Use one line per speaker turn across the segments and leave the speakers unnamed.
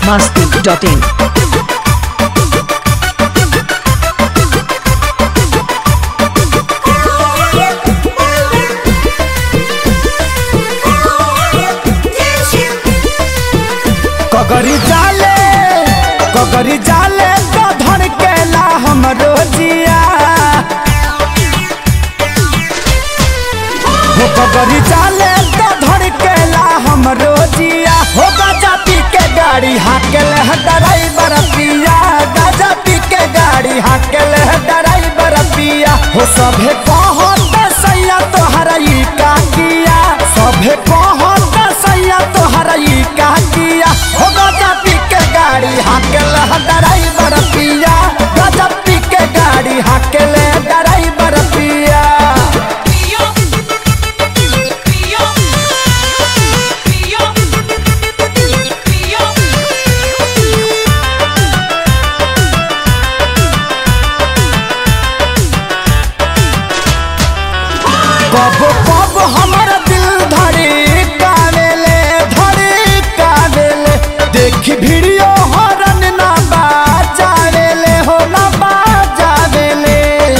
biharmasti.in
कगरी जाले कगरी जाले तो धन केला हमरो जिया हो कगरी जाले तो धन केला हमरो जिया हो गजा पी के गाड़ी हाकेल है ड्राइवर पिया गजा पी के गाड़ी हाकेल है ड्राइवर पिया हो सभे कहत सैया तोहरा ई का किया सभे कहत सैया तोहरा ई का किया हो गजा पी के गाड़ी हाकेल है ड्राइवर पिया गजा पी के गाड़ी हाकेल है ड्राइवर पिया कब कब हमर दिल धड़ी कावेले धड़ी कावेले देखी वीडियो हरन ना बाजावेले हो ना बाजावेले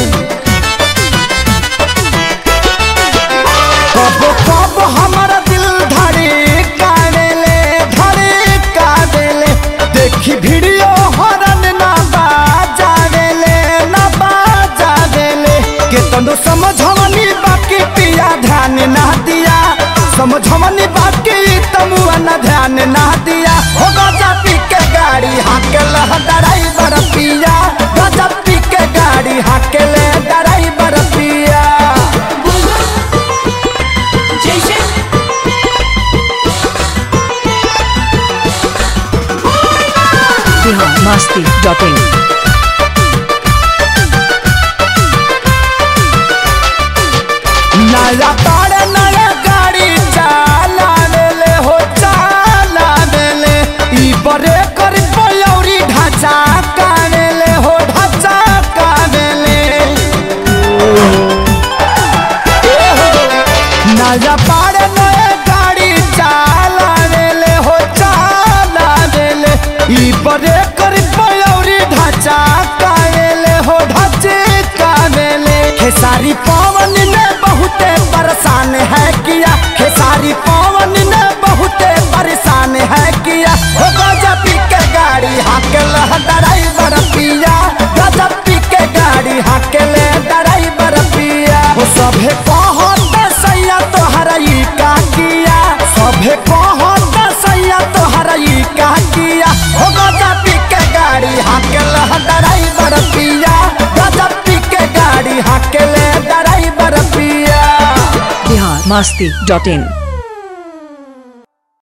कब कब हमर दिल धड़ी कावेले धड़ी कावेले देखी वीडियो हरन ना बाजावेले ना बाजावेले केतनो समझवनी बाकी पिया ध्यान ना दिया समझवनी बाकी तमुआ ना ध्यान ना दिया हो गजा पी के गाड़ी हाकेल ड्राइवर पिया गजा पी के गाड़ी हाकेल ड्राइवर पिया
biharmasti.in
नया तारे नया गाड़ी चाला देले हो चाला देले ई बरे कर पयौरी ढांचा कानेले हो ढांचा कानेले नया पारे नया गाड़ी चाला देले हो चाला देले ई बरे कर पयौरी ढांचा कानेले हो ढांचे कानेले खेसारी पवन ने बहुते परेशान है किया खेसारी पवन ने बहुते परेशान है किया हो गजा पी के गाड़ी हाकेल ड्राइवर पिया गजा पी के गाड़ी हाकेल ड्राइवर पिया हो सभे कहत सैया तोहरा ई का किया सभे कहत सैया तोहरा ई का किया हो गजा पी के गाड़ी हाकेल ड्राइवर पिया गजा पी के गाड़ी हाकेल ड्राइवर पिया
biharmasti.in